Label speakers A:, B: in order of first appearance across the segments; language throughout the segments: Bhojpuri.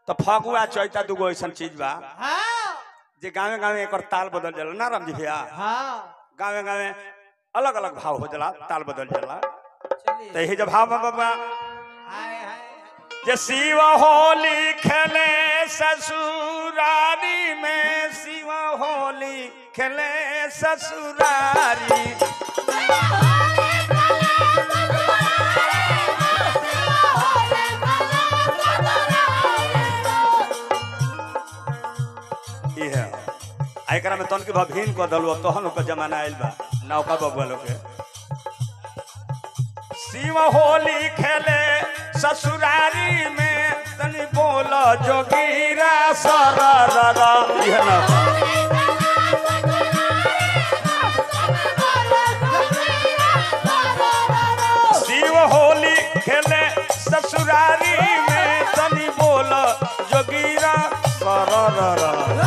A: तो फगुआ चैता दूगो ऐसा चीज बा
B: हाँ
A: जे गावे गावे एकर ताल बदल जाला ना रामजी भैया
B: हाँ
A: गावे गावे अलग अलग भाव हो जाला ताल बदल जाला
B: चलिए
A: तो यही जब भाव बा बाबा
B: हाय हाय
A: जे शिव होली खेले ससुरारी में शिव होली खेले ससुरारी इहे आ एकरा में तन के भभिन क दलु तहन ओकर जमाना आइल बा नौका बबुआ लोग के शिव होली खेले ससुरारी में तनी बोल जोगीरा सरर इहे ना शिव होली खेले ससुरारी में तनी बोल जोगीरा सरर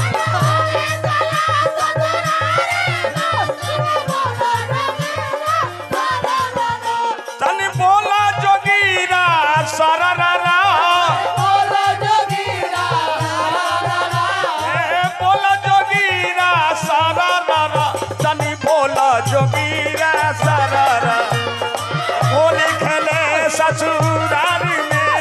A: तनी बोल जोगीरा सरर
B: बोलो जोगीरा
A: ए बोल जोगीरा सरर तनी बोल जोगीरा सरर होली खेले ससुरारी में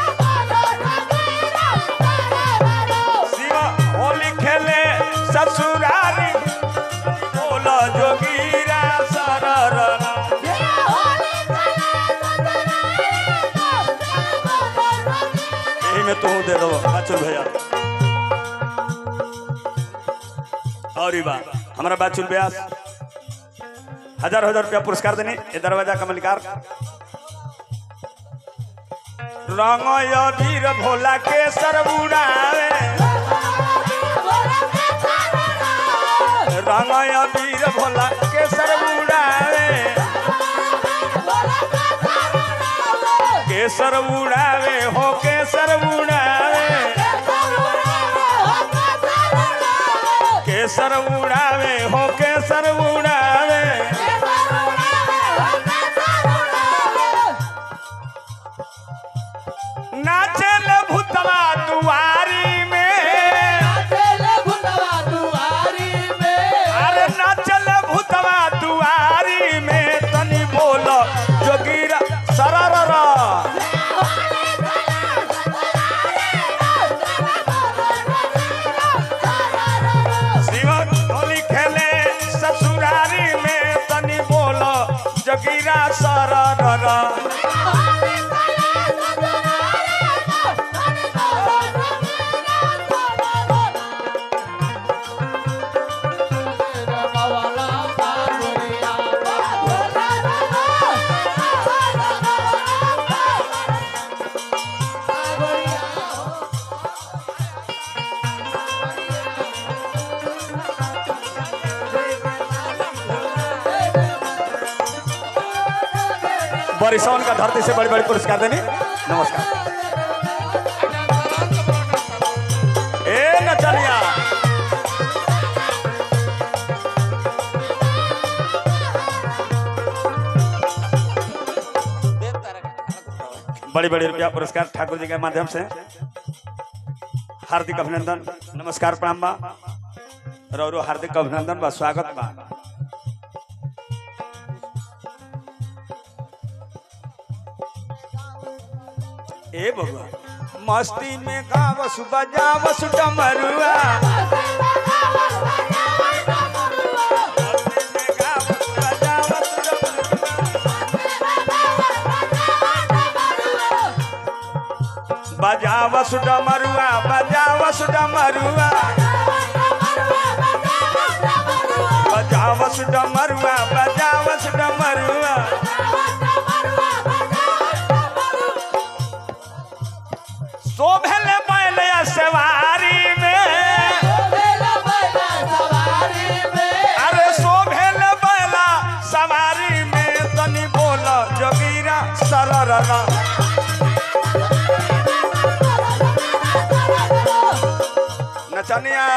A: शिव होली खेले ससुरारी बोल जोगीरा सरर यही में तू दे दो बाचुल भैया और ई बा हमारा बाचुल व्यास हजार हजार रुपया पुरस्कार देने ये दरवाजा का मलिकार रंग वीर भोला के सर बुड़ावे रंग वीर भोला के सर बुड़ावे केसर उड़ावे हो केसर उड़ावे केसर उड़ावे हो केसर उड़ावे नाचल भूतवा दुआरी में अरे नाचल भूतवा दुआरी में तनी बोल जोगीरा सरर शिव होली खेले ससुरारी में तनी बोल जोगीरा सरर बरिसौन का धरती से बड़ी बड़ी पुरस्कार देने नमस्कार ए नचनिया बड़ी बड़ी रुपया पुरस्कार ठाकुर जी के माध्यम से हार्दिक अभिनंदन नमस्कार प्रणाम बा रौरो हार्दिक अभिनंदन बा स्वागत बा ए बबुआ मस्ती में गावस बजावस डमरुआ मस्ती में गावस बजावस डमरुआ। बजावस डमरुआ बजावस डमरुआ बजावस डमरुआ बजावस डमरुआ शोभल बैल सवारी में अरे शोभल बैला सवारी में तनी बोल जोगीरा सरर नचनिया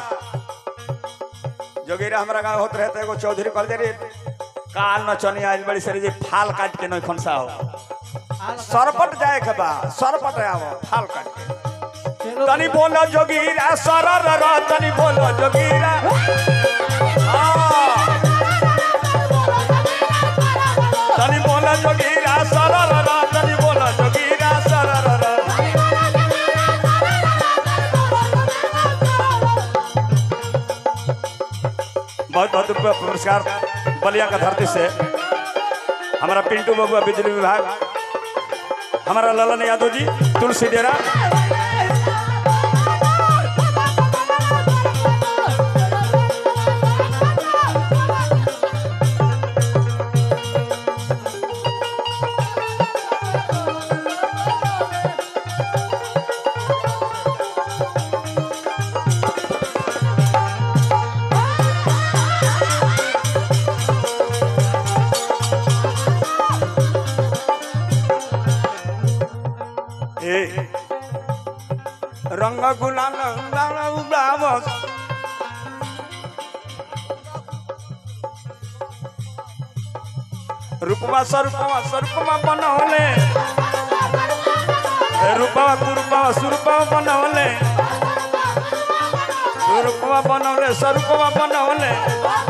A: जोगीरा हमारा गाँव होत रहते एगो चौधरी कहल जाए रे काल नचनिया आज बड़ी सरी जी फाल काट के नहीं खनसा हो सरपट जाए के बा सरपट आव फाल काट के तनी बोलो जोगीरा सरर र तनी बोलो जोगीरा हाँ। तनी बोलो जोगीरा सरर र तनी बोलो जोगीरा सरर र बहुत बहुत रुपया पुरस्कार बलिया का धरती से हमारा पिंटू बबुआ बिजली विभाग हमारा ललन यादव जी तुलसी डेरा ए रंग गुलाल गुलाल उड़ावस रूपवा स्वरूपवा स्वरूपवा बनौले ए रूपवा कुरूपवा स्वरूपवा बनौले रूपवा बनौले स्वरूपवा बनौले